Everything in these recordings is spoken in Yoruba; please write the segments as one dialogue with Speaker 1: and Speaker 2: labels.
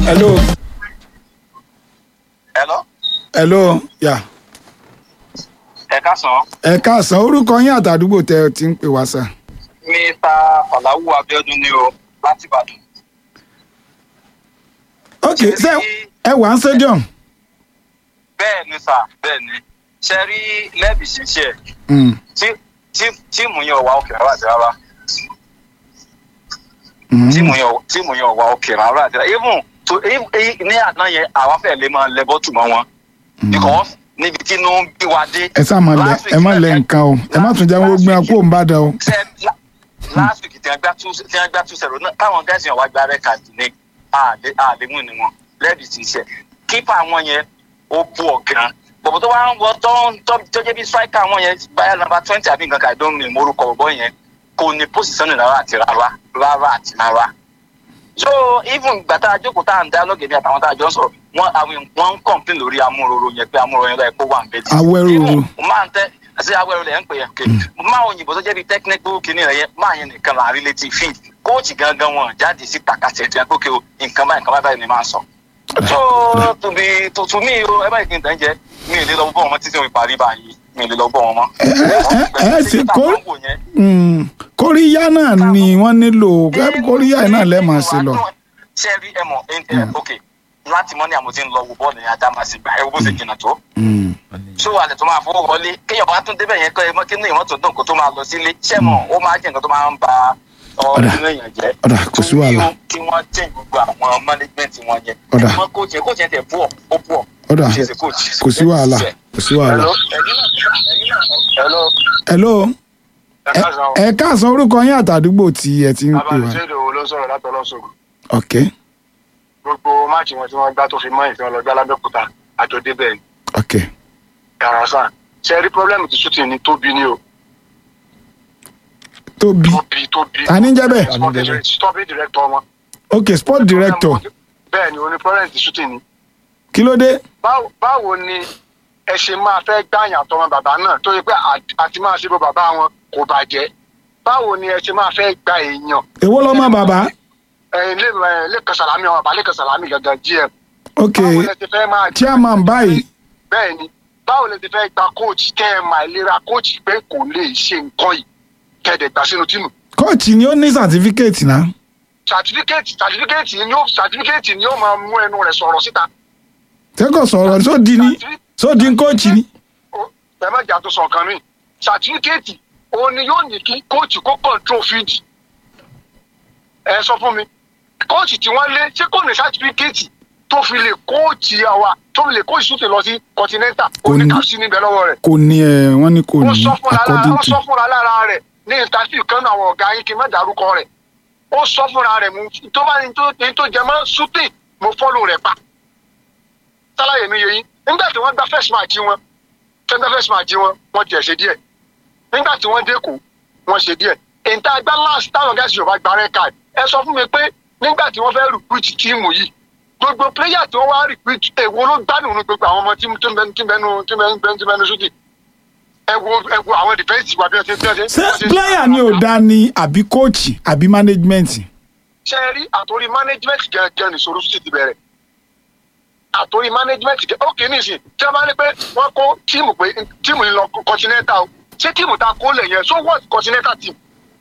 Speaker 1: hello
Speaker 2: Hello.
Speaker 1: hello yà
Speaker 2: Ẹ káàsán.
Speaker 1: ẹ káàsán orúkọ yín àtàdúgbò tẹ ẹ ti ń pè wá sà.
Speaker 2: Mr. Falawu Abiodun ni o láti Ìbàdàn.
Speaker 1: ok ṣé ẹ wà ń stadium.
Speaker 2: Bẹ́ẹ̀ ni sà, bẹ́ẹ̀ ni. Ṣé rí lẹ́bì ṣiṣẹ́
Speaker 1: Mm,
Speaker 2: tí tí- tíìmù yẹn ò wá òkè rárá àti rárá.
Speaker 1: mm.
Speaker 2: Tíìmù yẹn ò- tíìmù yẹn ò wá òkè rárá àti rárá. Even to e- e- ní àná yẹn àwa fẹ́ lè máa lẹ bọ́tù mọ́ wọn. Because níbi tí inú ń bí wa dé.
Speaker 1: ẹ sá máa lẹ
Speaker 2: Last week
Speaker 1: ẹ má
Speaker 2: náà-
Speaker 1: lẹ nǹkan o ẹ má tún jẹ́ wọ́n
Speaker 2: last
Speaker 1: gbé
Speaker 2: week-
Speaker 1: akó ń bá dà o.
Speaker 2: ṣe la- last week tí wọ́n gbá two tí wọ́n gbá two zero náà káwọn gẹ́sì yẹn wá gba red card ní àlè àlèmú ni wọn lẹ́bi ti ṣe kípa wọn yẹn ó bú ọ̀gán bọ̀bọ̀ tó wá ń wọ tó ń tó tó jẹ́ bí striker wọn yẹn báyà nàmbà twenty àbí nǹkan kan àìdó mi morúkọ bọ̀bọ̀ yẹn kò ní position rárá àti rárá rárá àti rárá so even gbàtà àjókòó tá à ń dá lọ́gẹ̀dẹ̀ àtàwọn tá a jọ ń sọ̀rọ̀ wọn àwọn wọn ń complain lórí amúròrò yẹn pé amúròrò yẹn lọ́ọ́ kó wà ń bẹ́ẹ̀
Speaker 1: Awẹ́ròrò.
Speaker 2: máa ń tẹ́ àti awẹ́rò lẹ̀ ń pè é ké máa òyìnbó tó jẹ́ bí technical kìíní rẹ̀ yẹn máa yẹn nìkan là relative field kóòtù gangan wọn jáde sí takàtì ẹ̀tì ẹ̀kọ́ kí o nǹkan báyìí nǹkan báyìí ni máa ń sọ. so to be to to me o ẹ báyìí kí n tẹ̀ ń jẹ mi ì lè lọ bọ́ wọn mọ́ títí wọn parí báyìí mi ì lè lọ bọ́ wọn mọ́.
Speaker 1: ẹ ẹ sì kó-
Speaker 2: Pẹ̀lú pé yẹn,
Speaker 1: Mm, kóríyá náà ni wọ́n nílò ẹ kóríyá yìí náà lẹ́ẹ̀ máa ṣe lọ.
Speaker 2: ṣe rí ẹ mọ̀ ẹ ẹ ok láti mọ́ ni àmọ́ ti ń lọ wo bọ́ọ̀lù yẹn ajá máa sì gbà ẹ wo bó ṣe jìnnà tó
Speaker 1: Mm,
Speaker 2: ṣó wà lẹ tó máa fowó wọlé kéèyàn bá tún débẹ̀ yẹn kọ́ ẹ mọ́ kí ní ìwọ́n tó dùn kó tó máa lọ sílé ṣẹ́mọ̀ ó máa jẹ́ nǹkan tó máa ń ba
Speaker 1: Ọ̀dà.
Speaker 2: ọdún èèyàn jẹ́
Speaker 1: Ọ̀dà, kò sí wàhálà.
Speaker 2: Torí o, kí wọ́n jẹ́ gbogbo àwọn management wọn yẹn
Speaker 1: Ọ̀dà.
Speaker 2: wọ́n kóòtù yẹn kóòtù yẹn tẹ̀ pọ̀ ó pọ̀
Speaker 1: Ọ̀dà,
Speaker 2: She is a coach.
Speaker 1: kò sí wàhálà kò sí wàhálà.
Speaker 2: Hello? Ẹ̀yin náà- ẹ̀yin náà- Hello?
Speaker 1: hello
Speaker 2: Ẹ
Speaker 1: ẹ
Speaker 2: káàsán.
Speaker 1: ẹ káàsán orúkọ yín àtàdúgbò tí ẹ ti ń pè wá.
Speaker 3: abánisẹ́dò wo ló sọ̀rọ̀ látọlọ́sọ̀gùn
Speaker 1: ok
Speaker 3: gbogbo máàcì wọn tí wọ́n gbá tó fi mọ́ ìfẹ́ ọlọ́gbá lábẹ́òkúta àjọ débẹ̀ ni
Speaker 1: ok
Speaker 3: yàrá sàn ṣe rí pọ́blẹ́mù tí shooting ni tóbi ni o
Speaker 1: tóbi
Speaker 3: tóbi tóbi.
Speaker 1: Ta ni ń jẹ́ bẹ́ẹ̀?
Speaker 3: Sport direct- sporting director wọn.
Speaker 1: ok sport director
Speaker 3: bẹ́ẹ̀ ni oní pọ́blẹ́mù tí shooting ni.
Speaker 1: kí ló dé.
Speaker 3: báwo báwo ni ẹ ṣe máa fẹ́ gbàyàn àtọmọ bàbá náà tó yẹ pé à- àti máa ṣe bó bàbá wọn kò bàjẹ́ báwo ni ẹ ṣe máa fẹ́ gba èèyàn
Speaker 1: èwo lọ́mọ bàbá
Speaker 3: ẹ lè lẹ́kàn sàlámì ọmọ bàbá lẹ́kàn sàlámì gangan gm.
Speaker 1: ok
Speaker 3: báwo lẹ ti fẹ́ máa
Speaker 1: chairman báyìí
Speaker 3: bẹ́ẹ̀ ni báwo lè ti fẹ́ gba coach kẹ́ ẹ mà ìlera coach pé kò lè ṣe nǹkan yìí kẹ́ẹ̀dẹ̀ gbà sínú tíìmù.
Speaker 1: kóòtù ni ó ní certificate náà
Speaker 3: certificate certificate ni yóò certificate ni yóò máa mú ẹnu rẹ̀ sọ̀rọ̀ síta.
Speaker 1: tẹ́kọ̀ sọ̀rọ̀ sódì ní sódì ń kóòtù ni.
Speaker 3: Ó- ẹ má jà tó sọ nǹkan mi certificate òun ni yóò ní kí coach kó control field. ẹ sọ fún mi coach tí wọ́n lé ṣé kò ní certificate tó fi lè coach àwa tó fi lè coach sókè lọ sí continental
Speaker 1: Kò ní.
Speaker 3: oníkàsí níbẹ̀ lọ́wọ́ rẹ̀.
Speaker 1: kò ní ẹ wọ́n ní kò
Speaker 3: ó
Speaker 1: ní
Speaker 3: sọ fúnra lára
Speaker 1: according
Speaker 3: ó
Speaker 1: to
Speaker 3: sọ fúnra lára rẹ̀ ní interview kan náà àwọn ọ̀gá yín kí n má dárúkọ rẹ̀ ó sọ fúnra rẹ̀ mo tó bá ní tó ní tó jẹ mọ́ shooting mo fọ́lù rẹ̀ pa sálàyé mi yẹ yín nígbà tí wọ́n gba first match wọn tí wọ́n gba first match wọn wọ́n tiẹ̀ ṣe díẹ̀ nígbà tí wọ́n dẹ́kù wọ́n ṣe díẹ̀ ìta ẹgbẹ́ last táwọn gẹ̀ẹ́sì yorùbá gba red card ẹ sọ fún mi pé nígbà tí wọ́n fẹ́ recruit tíìmù yìí gbogbo player tí wọ́n wá recruit èwo ló gbádùn ní gbogbo àwọn ọmọ tí tí ń bẹnu tí ń bẹnu tí ń bẹnu tí ń bẹnu shooting ẹ wo ẹ wo àwọn defence wa bí wọ́n ṣe bí wọ́n ṣe.
Speaker 1: ṣé player ni ò dá ní àbí coach àbí management.
Speaker 3: ṣe rí àtòrí management gẹ́gẹ́ ní sọ̀rọ̀ sí ti bẹ̀rẹ̀ àtòrí management gẹ́gẹ́ ó kìíní sí tí a bá ní pé wọ́n kó tíìmù pé tíìmù yìí lọ continental o ṣé tíìmù ta kó lẹ̀ yẹn so what continental team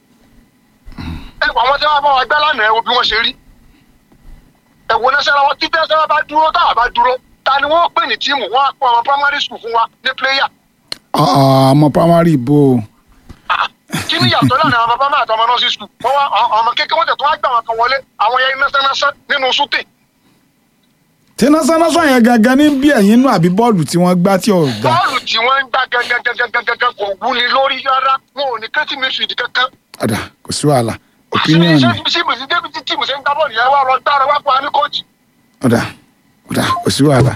Speaker 3: ẹ wọ àwọn tí wọ́n bá wa gbá lánàá ẹ wo bí wọ́n ṣe rí ẹ wo national wọn tí national bá dúró táwa bá dúró ta ni wọ́n pè ní tíìmù wọ́n á pọ̀ àwọn primary school fún wa ní player
Speaker 1: Ah, ọmọ primary ibo
Speaker 3: kí ni yàtọ̀ láàrin àwọn bàbá náà àtọmọ nursery school wọ́n wá àwọn ọmọ kékeré wọ́n tẹ̀ tó wá gbà wọn kan wọlé àwọn yẹn national nínú shooting
Speaker 1: tí násánásán yẹn gangan ní bí ẹ̀yìn inú àbí bọ́ọ̀lù tí wọ́n gbá tí ò gbà.
Speaker 3: bọ́ọ̀lù tí wọ́n ń gbá gangan kò wúni lórí rárá wọn ò ní kẹ́tì midfield kankan.
Speaker 1: ọ̀dà kò sí wàhálà opinion ni
Speaker 3: síbi sí débi tí tìmù ṣe ń gbá bọ́ọ̀lù yẹn wá lọ dára wá fún wa ní kóòtù.
Speaker 1: ọ̀dà ọ̀dà kò sí wàhálà.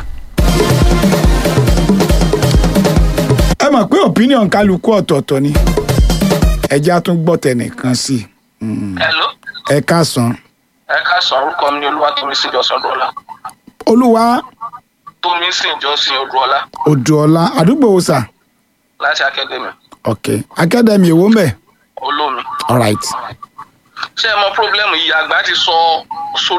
Speaker 1: ẹ mọ̀ pé opinion kálukú ọ̀tọ̀ọ̀tọ̀ ni ẹjẹ́ á tún gbọ́ tẹnìkan sí i
Speaker 2: Hello?
Speaker 1: ẹ káàsán
Speaker 2: ẹ káàsán orúkọ mi ni olúwatómísìn jọ́sìn odúọlá
Speaker 1: olúwa
Speaker 2: tómísìn jọ́sìn odúọlá
Speaker 1: odùọlá àdúgbò òsà
Speaker 2: láti akademi
Speaker 1: ok academy èwo ń bẹ̀
Speaker 2: olómi
Speaker 1: alright
Speaker 2: ṣé ẹ mọ pírọ́blẹ́mù yìí àgbà ti sọ